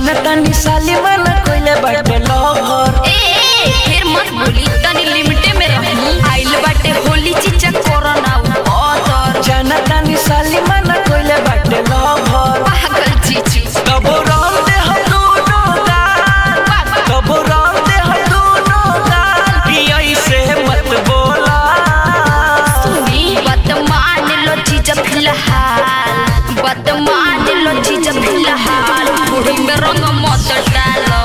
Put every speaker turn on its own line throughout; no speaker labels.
जनता निशाली वाला कोइले बाटे लवर
ए ए, फिर मत बोली तनी लिमिटे में रही आइल बाटे होली चीचा कोरोना उतर
जनता निशाली वाला कोइले बाटे लवर
पागल चीचू
कबो राम दे हम दोनों गाल कबो राम दे हम दोनों गाल कि ऐसे मत बोला
सुनी बात मान लो चीज फिलहाल बात मान लो चीज फिलहाल बूढ़ी में रंग मत डालो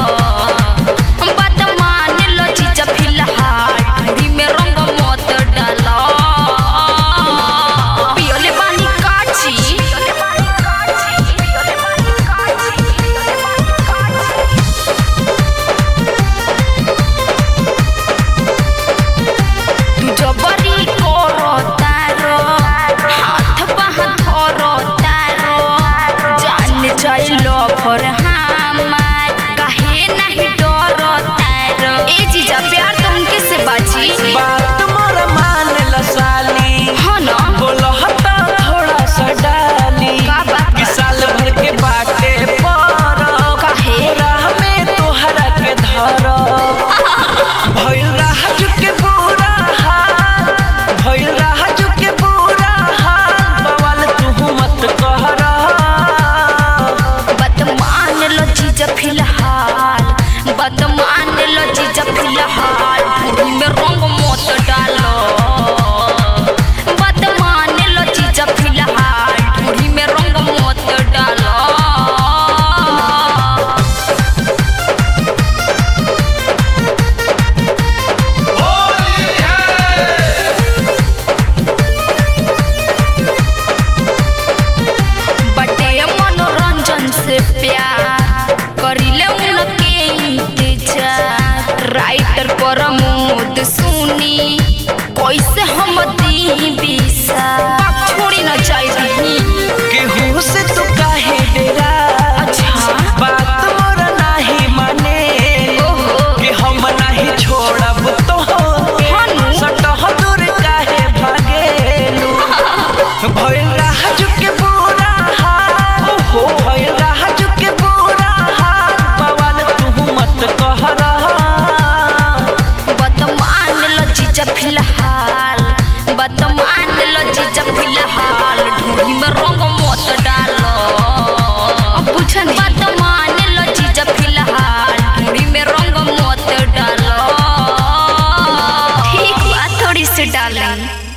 बात मान लो चीज फिलहाल बूढ़ी में रंग मत डालो पियोले पानी काची पियोले पानी काची पियोले पानी काची पियोले पानी काची तू जबरी करो तारो हाथ बाह धरो तारो जान जाइलो फर हमार काहे नहीं डरो तारो ए जीजा प्यार तो उनके से बाजी
बात मोरा मान ला साली
हाँ ना
बोलो हटा थोड़ा सा डाली
का बात
कि साल भर के बाटे पर
काहे?
राह में तोहरा के धर भइल राह के बुरा हाल भइल राह के बुरा हाल बवाल तू मत कहरा
बात मान लो जीजा फिलहाल बात मान लो जीजा फिलहाल बूढ़ी में रंग मत डालो बात मान लो जीजा फिलहाल बूढ़ी में रंग मत डालो बटे मनोरंजन से प्यार करिले उनके इंतजार राइटर प्रमोद सुनी कैसे हम दी बिसा छोड़ी न जाई
केहू से तू काहे डेरा
अच्छा।
बात मोरा नाही माने
ओहो।
कि हम नाही छोड़ब तो
हानु।
सटह दूर काहे भागेलू भइल राह के बुरा हाल हो भइल राह के बुरा हाल बवाल तू मत कहरा
बदमान लो जीजा फिलहाल बदमान लो जीजा फिलहाल ढूंढी में रंग मत डालो बुझन बदमान लो जीजा फिलहाल ढूंढी में रंग मत डालो ठीक बा थोड़ी सी डालें